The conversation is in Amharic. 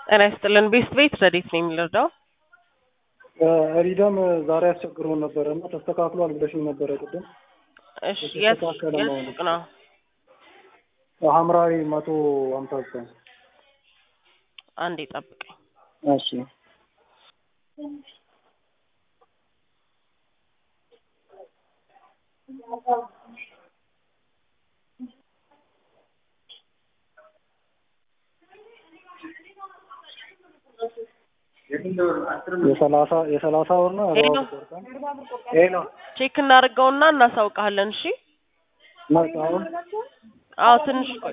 ጤና ይስጥልን። ቤስት ቤት ረዴት ነው የሚረዳው? ሪደም ዛሬ አስቸግሮን ነበረ እና ተስተካክሏል ብለሽኝ ነበረ ቅድም። እሺ የት የተስተካከለ የት መሆኑ። ሱቅ ነው? ሐምራዊ መቶ ሀምሳ ዘጠኝ አንዴ ጠብቀኝ። እሺ የሰላሳ የሰላሳ ወር ነው ሄሎ። ሄሎ ቼክ እናድርገውና እናሳውቃለን። እሺ መጣ አሁን አዎ ትንሽ ቆይ።